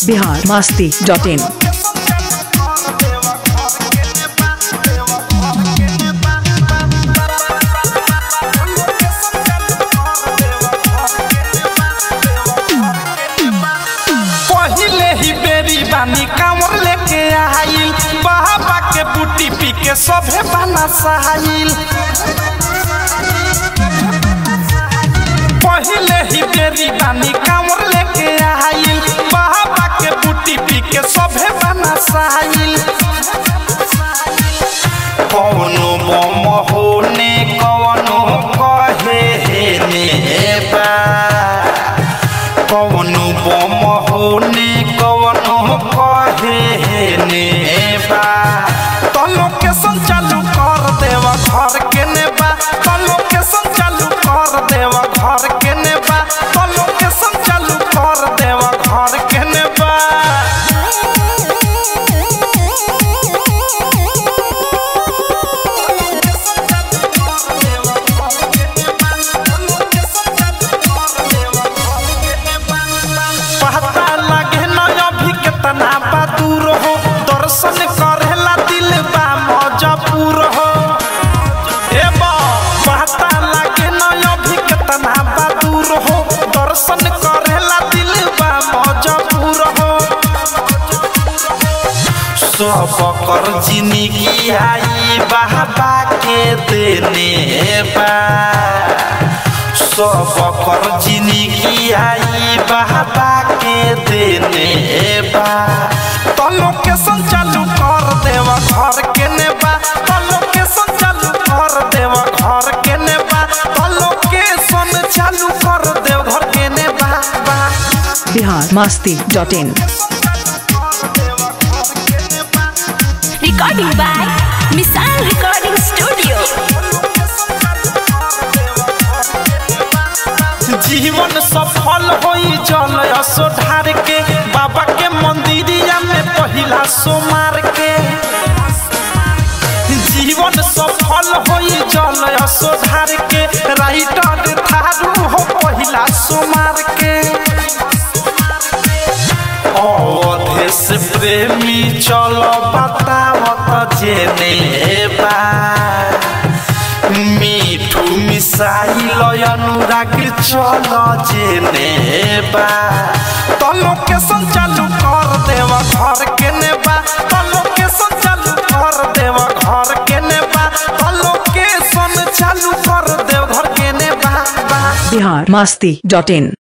Bihar Masti dot इन पहिले ही बेरी बानी कांवर लेके आइल बाबा के बूटी पी के सभे बना सहाइल पहिले ही बेरी बानी कांवर लेके आइल बाबा के बूटी पी के सभे बना सहाइल कौनो बम होने कौनो कहे हे ने बा कौनो बम होने कौनो कहे हे ने बा तो लोकेशन चालू कर देवा घर के ने बा तो लोकेशन चालू कर देवा घर के ने बा तो लोकेशन चालू कर देवा घर के ने बा पता लगे न अभी कितना बा दूर हो दर्शन करेला दिल बा मजबूर हो ए बा पता लगे न अभी कितना बा दूर हो दर्शन करेला दिल बा मजबूर हो सब कर जिंदगी आई बाबा के देने बा सब कर जिंदगी आई बाबा के देने बा तो लोकेशन चालू कर देवा घर के ने बा तो लोकेशन चालू कर देवा घर के ने बा तो लोकेशन चालू कर देव घर के ने बा बा Bihar Masti dot in Recording by Misal Recording Studio. जीवन सफल होई जल असो ढार के बाबा के मंदिरिया में पहिला सोमार के जीवन सफल होई जल असो ढार के राइटर थारू हो पहिला सोमार के अवधेश प्रेमी चलो बतावत जेने बा मिठू मिसाइल अनुराग चल जेने बा तो लोकेशन चालू कर देवा घर के नेबा तो लोकेशन चालू कर देवा घर के नेबा तो लोकेशन चालू कर देव घर के नेबा बा बिहार मस्ती डॉट इन